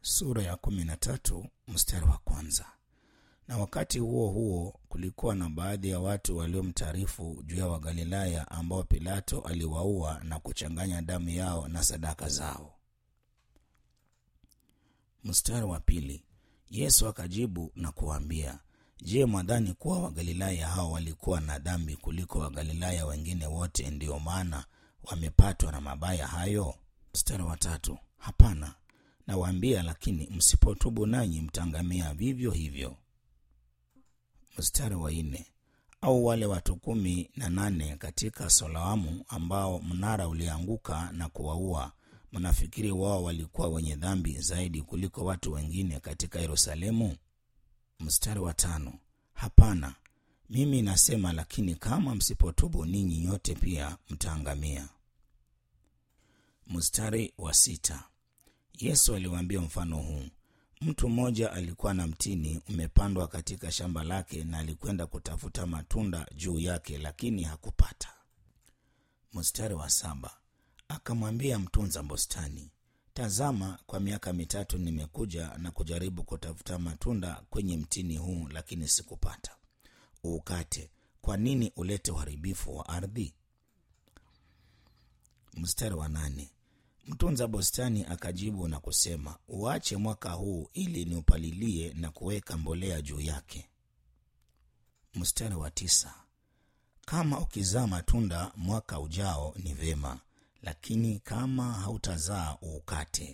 sura ya kumi na tatu mstari wa kwanza. Na wakati huo huo kulikuwa na baadhi ya watu waliomtaarifu juu ya Wagalilaya ambao Pilato aliwaua na kuchanganya damu yao na sadaka zao. Mstari wa pili. Yesu akajibu na kuwaambia, Je, mwadhani kuwa Wagalilaya hao walikuwa na dhambi kuliko Wagalilaya wengine wote, ndiyo maana wamepatwa na mabaya hayo? Mstari wa tatu. Hapana, nawaambia, lakini msipotubu nanyi mtaangamia vivyo hivyo. Mstari wa nne. Au wale watu kumi na nane katika Soloamu ambao mnara ulianguka na kuwaua, mnafikiri wao walikuwa wenye dhambi zaidi kuliko watu wengine katika Yerusalemu? Mstari wa tano. Hapana, mimi nasema, lakini kama msipotubu ninyi nyote pia mtaangamia. Mstari wa sita. Yesu aliwaambia mfano huu Mtu mmoja alikuwa na mtini umepandwa katika shamba lake, na alikwenda kutafuta matunda juu yake, lakini hakupata. Mstari wa saba. Akamwambia mtunza bustani, tazama, kwa miaka mitatu nimekuja na kujaribu kutafuta matunda kwenye mtini huu, lakini sikupata. Uukate. Kwa nini ulete uharibifu wa ardhi? Mstari wa nane. Mtunza bustani akajibu na kusema, uache mwaka huu ili niupalilie na kuweka mbolea juu yake. Mstari wa tisa. Kama ukizaa matunda mwaka ujao ni vema, lakini kama hautazaa uukate.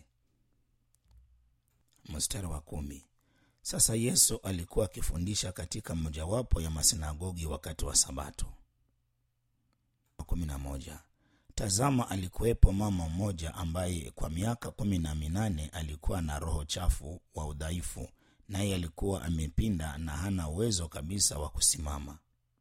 Mstari wa kumi. Sasa Yesu alikuwa akifundisha katika mojawapo ya masinagogi wakati wa Sabato. kumi na moja. Tazama, alikuwepo mama mmoja ambaye kwa miaka kumi na minane alikuwa na roho chafu wa udhaifu, naye alikuwa amepinda na hana uwezo kabisa wa kusimama.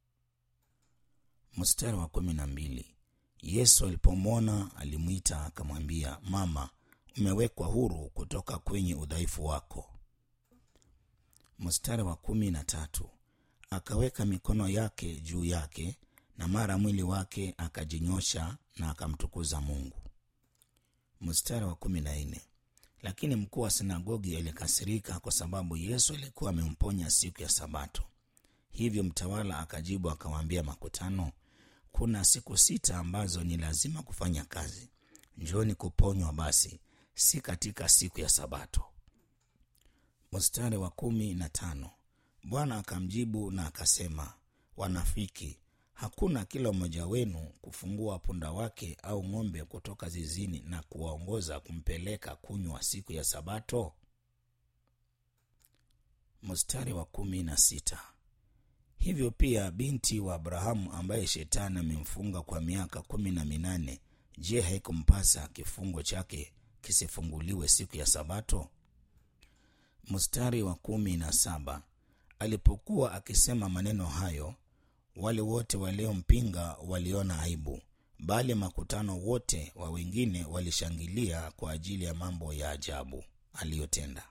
Mstari wa kumi na mbili. Yesu alipomwona alimwita akamwambia, Mama, umewekwa huru kutoka kwenye udhaifu wako. Mstari wa kumi na tatu. Akaweka mikono yake juu yake na mara mwili wake akajinyosha na akamtukuza Mungu. Mstari wa kumi na nne. Lakini mkuu wa sinagogi alikasirika kwa sababu Yesu alikuwa amemponya siku ya Sabato. Hivyo mtawala akajibu akawaambia makutano, kuna siku sita ambazo ni lazima kufanya kazi, njooni kuponywa basi, si katika siku ya Sabato. Mstari wa kumi na tano. Bwana akamjibu na akasema, wanafiki Hakuna kila mmoja wenu kufungua punda wake au ng'ombe kutoka zizini na kuwaongoza kumpeleka kunywa siku ya Sabato? Mstari wa kumi na sita. Hivyo pia binti wa Abrahamu ambaye shetani amemfunga kwa miaka kumi na minane, je, haikumpasa kifungo chake kisifunguliwe siku ya Sabato? Mstari wa kumi na saba. Alipokuwa akisema maneno hayo wale wote waliompinga waliona aibu, bali makutano wote wa wengine walishangilia kwa ajili ya mambo ya ajabu aliyotenda.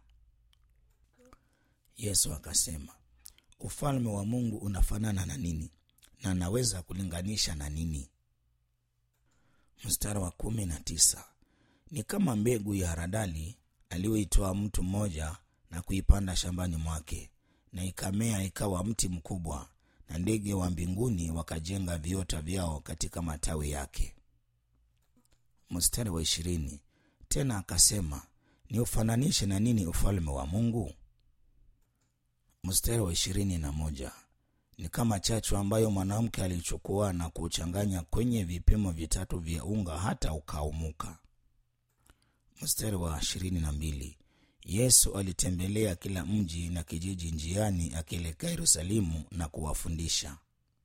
Yesu akasema, ufalme wa Mungu unafanana na nini? Na naweza kulinganisha na nini? Mstari wa kumi na tisa ni kama mbegu ya haradali aliyoitoa mtu mmoja na kuipanda shambani mwake, na ikamea ikawa mti mkubwa na ndege wa mbinguni wakajenga viota vyao katika matawi yake. Mstari wa ishirini tena akasema, ni ufananishe na nini ufalme wa Mungu? Mstari wa ishirini na moja ni kama chachu ambayo mwanamke alichukua na kuchanganya kwenye vipimo vitatu vya unga hata ukaumuka. Mstari wa ishirini na mbili Yesu alitembelea kila mji na kijiji njiani akielekea Yerusalemu na kuwafundisha.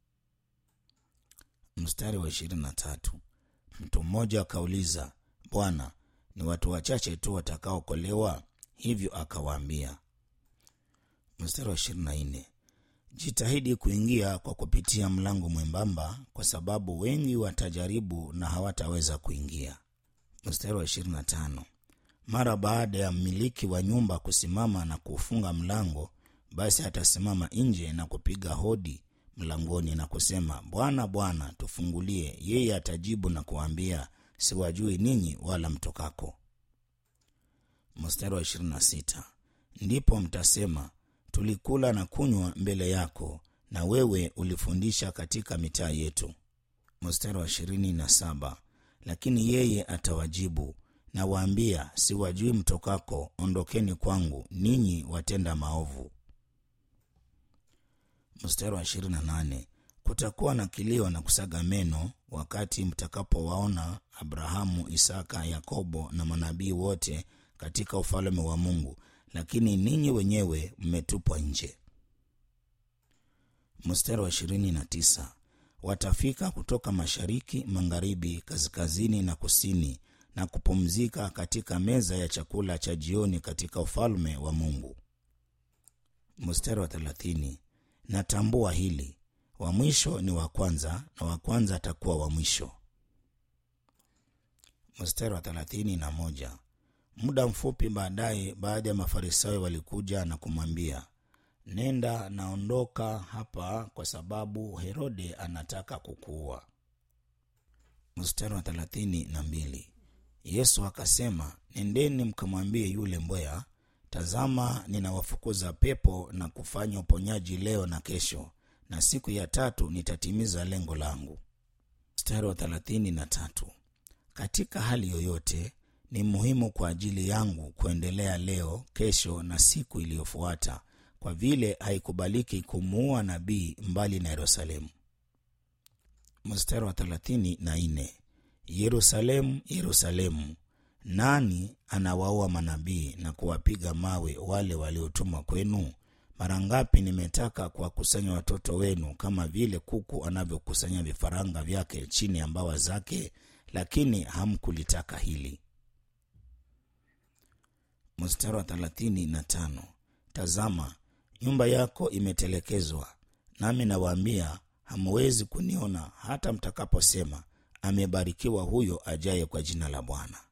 Mstari wa ishirini na tatu mtu mmoja akauliza, Bwana, ni watu wachache tu watakaokolewa? Hivyo akawaambia. Mstari wa ishirini na nne jitahidi kuingia kwa kupitia mlango mwembamba, kwa sababu wengi watajaribu na hawataweza kuingia. Mstari wa ishirini na tano mara baada ya mmiliki wa nyumba kusimama na kufunga mlango, basi atasimama nje na kupiga hodi mlangoni na kusema, Bwana, Bwana, tufungulie. Yeye atajibu na kuambia, siwajui ninyi wala mtokako. mstari wa 26 ndipo mtasema tulikula na kunywa mbele yako na wewe ulifundisha katika mitaa yetu mstari wa 27 lakini yeye atawajibu nawaambia siwajui mtokako ondokeni kwangu ninyi watenda maovu mstari wa 28 kutakuwa na kilio na kusaga meno wakati mtakapowaona abrahamu isaka yakobo na manabii wote katika ufalme wa mungu lakini ninyi wenyewe mmetupwa nje mstari wa 29 watafika kutoka mashariki magharibi kaskazini na kusini na kupumzika katika meza ya chakula cha jioni katika ufalme wa mungu mstari wa thelathini natambua hili wa mwisho ni wa kwanza na wa kwanza atakuwa wa mwisho mstari wa thelathini na moja muda mfupi baadaye baadhi ya mafarisayo walikuja na kumwambia nenda naondoka hapa kwa sababu herode anataka kukuua mstari wa thelathini na mbili yesu akasema nendeni mkamwambie yule mbweha tazama ninawafukuza pepo na kufanya uponyaji leo na kesho na siku ya tatu nitatimiza lengo langu mstari wa thelathini na tatu katika hali yoyote ni muhimu kwa ajili yangu kuendelea leo kesho na siku iliyofuata kwa vile haikubaliki kumuua nabii mbali na yerusalemu mstari wa thelathini na nne yerusalemu yerusalemu nani anawaua manabii na kuwapiga mawe wale waliotumwa kwenu mara ngapi nimetaka kuwakusanya watoto wenu kama vile kuku anavyokusanya vifaranga vyake chini ya mbawa zake lakini hamkulitaka hili mstari wa thelathini na tano tazama nyumba yako imetelekezwa nami nawaambia hamuwezi kuniona hata mtakaposema amebarikiwa huyo ajaye kwa jina la bwana